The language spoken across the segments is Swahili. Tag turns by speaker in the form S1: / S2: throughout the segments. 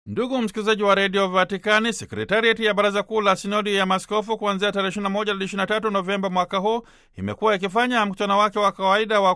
S1: Ndugu msikilizaji wa redio Vatikani, sekretariati ya baraza kuu la sinodi ya maskofu kuanzia tarehe 21 hadi 23 Novemba mwaka huu imekuwa ikifanya mkutano wake wa kawaida wa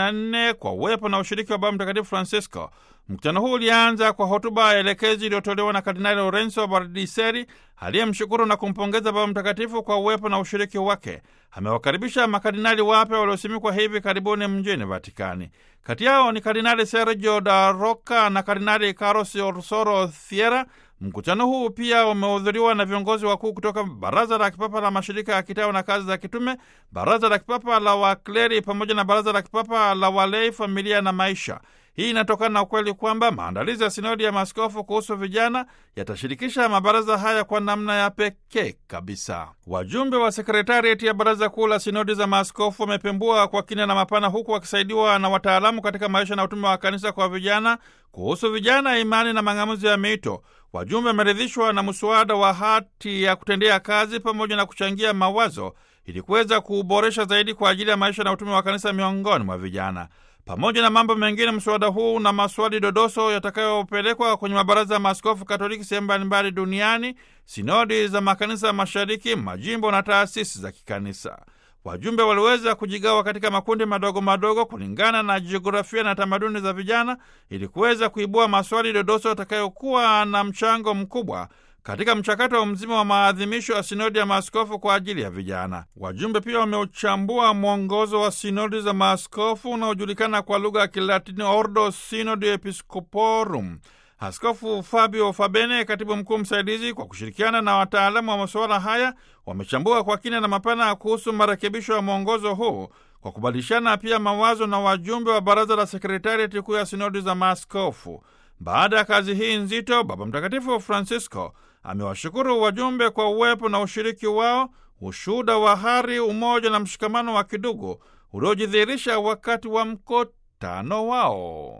S1: 14 kwa uwepo na ushiriki wa Baba Mtakatifu Francisco. Mkutano huu ulianza kwa hotuba ya elekezi iliyotolewa na Kardinali Lorenzo Bardiseri aliyemshukuru na kumpongeza Baba Mtakatifu kwa uwepo na ushiriki wake. Amewakaribisha makardinali wapya waliosimikwa hivi karibuni mjini Vatikani. Kati yao ni Kardinali Sergio da Roca na Kardinali Carlos Orsoro Thiera. Mkutano huu pia umehudhuriwa na viongozi wakuu kutoka Baraza la Kipapa la Mashirika ya Kitawa na Kazi za Kitume, Baraza la Kipapa la Wakleri pamoja na Baraza la Kipapa la Walei, Familia na Maisha. Hii inatokana na ukweli kwamba maandalizi ya sinodi ya maaskofu kuhusu vijana yatashirikisha mabaraza haya kwa namna ya pekee kabisa. Wajumbe wa sekretariati ya baraza kuu la sinodi za maaskofu wamepembua kwa kina na mapana, huku wakisaidiwa na wataalamu katika maisha na utume wa kanisa kwa vijana kuhusu vijana, imani na mang'amuzi ya miito. Wajumbe wameridhishwa na mswada wa hati ya kutendea kazi pamoja na kuchangia mawazo ili kuweza kuuboresha zaidi kwa ajili ya maisha na utume wa kanisa miongoni mwa vijana. Pamoja na mambo mengine, mswada huu na maswali dodoso yatakayopelekwa kwenye mabaraza ya maaskofu Katoliki sehemu mbalimbali duniani, sinodi za makanisa mashariki, majimbo na taasisi za kikanisa. Wajumbe waliweza kujigawa katika makundi madogo madogo kulingana na jiografia na tamaduni za vijana ili kuweza kuibua maswali dodoso yatakayokuwa na mchango mkubwa katika mchakato mzima wa maadhimisho ya sinodi ya maaskofu kwa ajili ya vijana. Wajumbe pia wameuchambua mwongozo wa sinodi za maaskofu unaojulikana kwa lugha ya Kilatini, Ordo Synodi Episcoporum. Askofu Fabio Fabene, katibu mkuu msaidizi, kwa kushirikiana na wataalamu wa masuala haya, wamechambua kwa kina na mapana kuhusu marekebisho ya mwongozo huu kwa kubadilishana pia mawazo na wajumbe wa baraza la sekretariati kuu ya sinodi za maaskofu. Baada ya kazi hii nzito, Baba Mtakatifu Francisco amewashukuru wajumbe kwa uwepo na ushiriki wao, ushuhuda wa hari, umoja na mshikamano wa kidugu uliojidhihirisha wakati wa mkutano wao.